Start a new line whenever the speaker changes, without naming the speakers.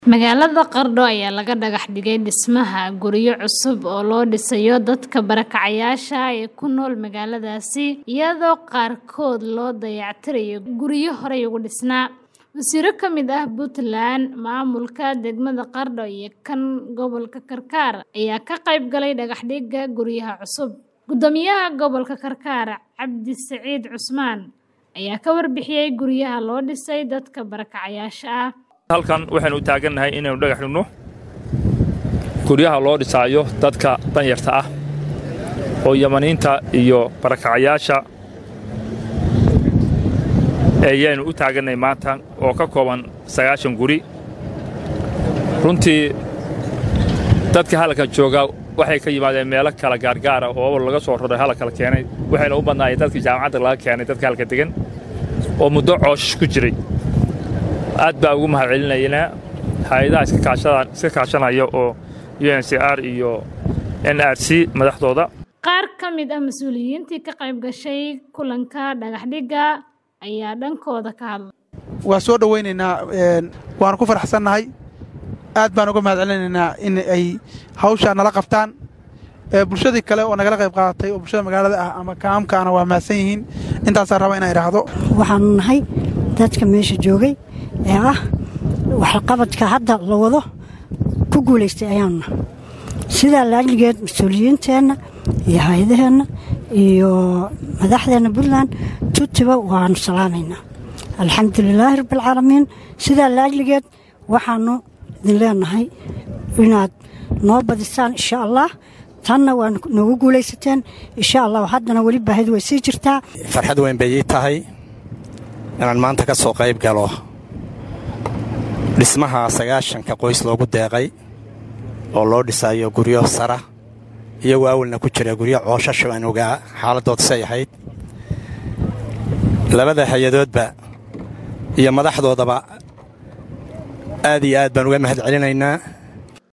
Magaalada Qardho ayaa laga dhagax dhigay dhismaha guryo cusub oo loo dhisayo dadka barakacayaasha ah ee ku nool magaaladaasi iyadoo qaarkood loo dayactirayo guryo horey ugu dhisnaa. Wasiiro ka mid ah Puntland, maamulka degmada Qardho iyo kan gobolka Karkar ayaa ka qayb galay dhagax dhigga guryaha cusub. Guddoomiyaha gobolka Karkar, Cabdi Saciid Cusmaan, ayaa ka warbixiyay guryaha loo dhisay dadka barakacayaasha ah.
halkan waxaynu u taagannahay inaynu dhagax dhigno guryaha loo dhisaayo dadka danyarta ah oo yamaniinta iyo barakacayaasha ayaanu u taagannahay maanta oo ka kooban sagaashan guri runtii dadka halkan jooga waxay ka yimaadeen meelo kala gaargaara oo laga soo roray halka la keenay waxayna u badnaayeen dadkii jaamacadda laga keenay dadka halka degan oo muddo cooshish ku jiray aad baa ugu mahad celinaynaa hay-adaha iska kaashanaya oo uncr iyo nrc madaxdooda
Qaar ka mid ah mas'uuliyiintii ka qayb gashay kulanka dhagax dhigga ayaa dhankooda ka hadlay.
waa soo dhowaynaynaa waanu ku faraxsannahay aad baan uga mahad celinaynaa in ay hawshaa nala qabtaan bulshadii kale oo nagala qayb qaadatay oo bulshada magaalada ah ama kaamkaana waa mahadsan yihiin intaasaan raba inaan idhaahdo
waxaanu nahay dadka meesha joogay ee ah waxqabadka hadda la wado ku guulaystay ayaanuna sidaa laajligeed mas-uuliyiinteenna iyo hay-adaheenna iyo madaxdeenna puntland tutiba waanu salaamaynaa alxamdu lilaahi rabbialcaalamiin sidaa laajligeed waxaanu idin leenahay inaad noo badisaan insha allah tanna waa noogu guulaysateen insha allah haddana weli baahidu way sii jirtaa
farxad weyn bay ii tahay inaan maanta ka soo qayb galo dhismaha sagaashanka qoys loogu deeqay oo loo dhisayo guryo sara iyagoo awalna ku jira guryo cooshasho aan ogaa xaaladooda say ahayd labada hay-adoodba iyo madaxdoodaba aad iyo aad baan uga mahad celinaynaa